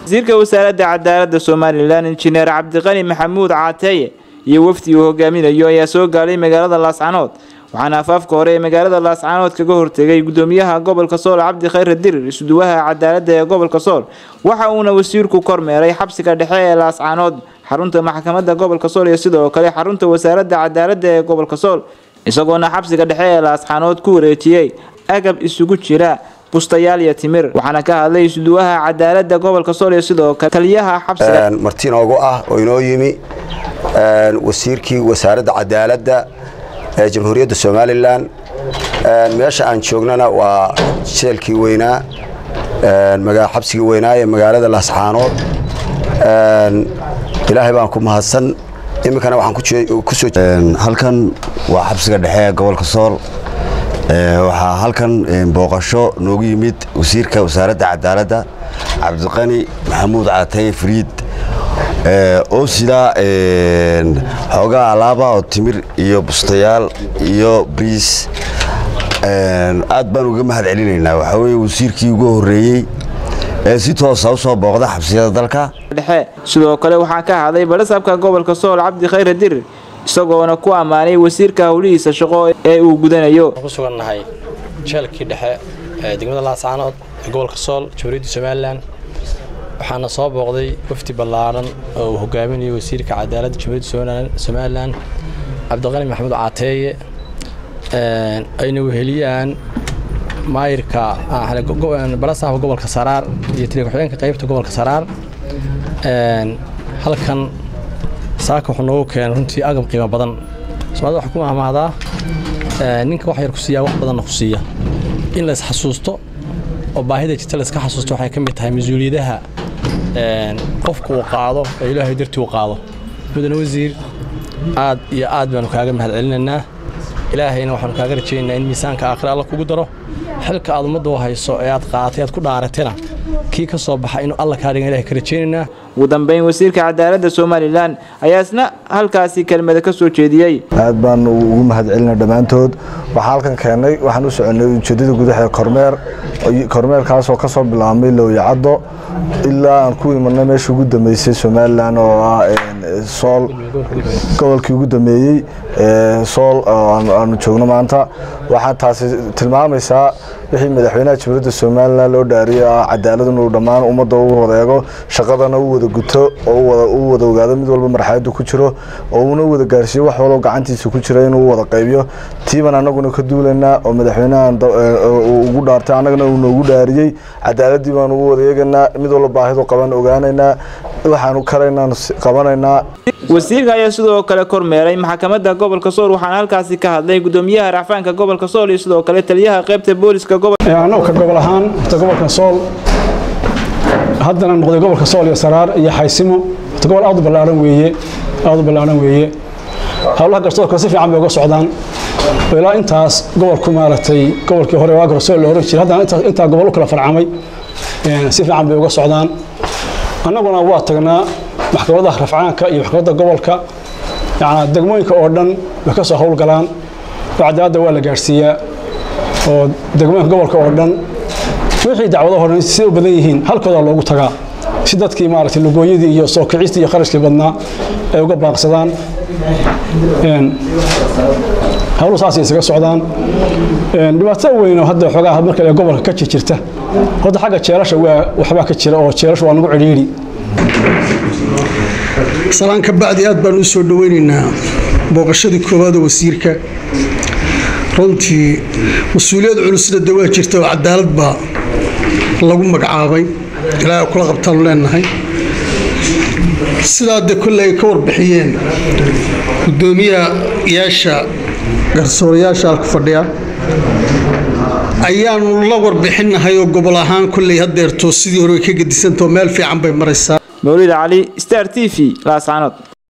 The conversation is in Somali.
wasiirka wasaaradda cadaaladda somalilan injineer cabdiqani maxamuud caateeye iyo wafdi uu hogaaminayo ayaa soo gaadhay magaalada laascanood waxaana afaafka hore ee magaalada laascanood kaga hortegay gudoomiyaha gobolka sool cabdi khayre dirir isuduwaha cadaaladda ee gobolka sool waxa uuna wasiirku kormeeray xabsiga dhexe ee laascanood xarunta maxkamadda gobolka sool iyo sidoo kale xarunta wasaaradda cadaaladda ee gobolka sool isagoona xabsiga dhexe ee laascanood ku wareejiyey agab isugu jira bustayaal iyo timir waxaana ka hadlay isuduwaha cadaaladda gobolka sool iyo sidoo kale taliyaha xabsiga marti inoogu ah oo inoo yimi wasiirkii wasaaradda cadaaladda ee jamhuuriyadda somalilan meesha aan joognana waa jeelkii weynaa xabsigii weynaa ee magaalada laascaanood ilaahay baan ku mahadsan iminkana waxaan halkan waa xabsiga dhexe ee gobolka sool waxaa halkan booqasho noogu yimid wasiirka wasaaradda cadaaladda cabdiqani maxamuud caataye fariid oo sidaa xoogaa alaaba oo timir iyo bustayaal iyo briis aad baan uga mahad celinaynaa waxaa weye wasiirkii ugu horreeyey ee si toosa u soo booqda xabsiyada dalka dhexe sidoo kale waxaa ka hadlay badhasaabka gobolka sool cabdi khayre dirir isagoona ku ammaanay wasiirka howlihiisa shaqo ee uu gudanayo ku sugannahay jeelkii dhexe ee degmada laascaanood ee gobolka sool jamhuuriyadda somalilan waxaana soo booqday wafdi ballaaran oo uu hogaaminayo wasiirka cadaaladda jamhuuriyadda somalilan cabdiqani maxamuud caateeye ayna weheliyaan maayirka balasaafka gobolka saraar iyo taliya ku-xigeenka qaybta gobolka saraar halkan saaka wuxuu noogu keenay runtii agab qiimo badan soomaalida waxaa ku mahmahdaa ninka wax yar ku siiyaa wax badanna ku siiya in la isxasuusto oo baahida jirta la iska xasuusto waxay ka mid tahay mas-uuliyadaha qofku uu qaado ee ilaahay dartii uu qaado mudane wasiir aad iyo aad baanu kaaga mahad celinaynaa ilaahayna waxaanu kaaga rajaynaynaa in miisaanka aakhira alla kugu daro xilka aad ummadda u hayso ee aad qaadatay aad ku dhaaratayna kii ka soo baxa inuu alla kaa dhigan ilahay ka rajaynaynaa ugu dambeyn wasiirka cadaaladda somalilan ayaa isna halkaasi kelmada ka soo jeediyey aad baanu ugu mahad celina dhammaantood waxaa halkan keennay waxaan u soconay ujeeddada gudaha ee kormeer kormeerkaasoo ka soo bilaabmay lowyacaddo ilaa aan ku imanay meesha ugu dambeysay somalilan oo ah sool gobolkii ugu dambeeyey sool aanu joogno maanta waxaa taasi tilmaamaysaa wixii madaxweynaha jamhuuriyadda somalilan loo dhaariyay ah cadaalad inuu dhammaan ummadda u wadeego shaqadana u wada guto oo u wada ogaado mid walba marxaladdu ku jiro oo uuna wada gaarsiiyo wax walbo gacantiisa ku jira inuu wada qaybiyo tiiban annaguna ka duulaynaa oo madaxweynahan ugu dhaartay annagana uu noogu dhaariyey cadaaladii baanu u wada eegaynaa mid walba baahidu qaban ogaanaynaa waxaanu karaynaan qabanaynaa wasiirka ayaa sidoo kale kormeeray maxkamadda gobolka sool waxaana halkaasi ka hadlay gudoomiyaha racfaanka gobolka sool iyo sidoo kale taliyaha qaybta booliska annagu ka gobol ahaan horta gobolka sool haddana noqday gobolka sool iyo saraar iyo xaysimo horta gobol aad u ballaaran weeye aad u ballaaran weeye howlaha garsoorka si fiican bay uga socdaan ilaa intaas gobolku maaragtay gobolkii hore waa garsool la oran jiray haddana intaa gobol u kala farcamay si fiican bay uga socdaan annaguna waa tagnaa maxkamadaha rafcaanka iyo maxkamadda gobolka yacnaa degmooyinka oo dhan way ka soo howlgalaan oo cadaaladda waa la gaadhsiiyaa oo degmooyinka gobolka oo dhan wixii dacwadaho dhan siday u badan yihiin halkoodaa loogu tagaa si dadkii maaragtay lugooyadii iyo soo kicistii iyo kharashkii badnaa ay uga baaqsadaan howlu saasay isaga socdaan dhibaato weyn oo hadda xoogaa marka ee gobolka ka jirta hadda xagga jeelasha waa waxbaa ka jira oo jeelasha waa nagu cidhiidhi salaan ka bacdi aad baan u soo dhoweynaynaa booqashadii koowaad oo wasiirka runtii mas-uuliyad culusna de waa jirta oo cadaalad baa lagu magacaabay ilaahay kula qabtaanu leenahay sidaa de kolle ay ka warbixiyeen gudoomiyayaasha garsoorayaasha halka fadhiya ayaanu la warbixinnahay oo gobol ahaan kolley hadeerto sidii hore way ka gedisantao meel fiican bay maraysaa mawlid cali star t v laascaanood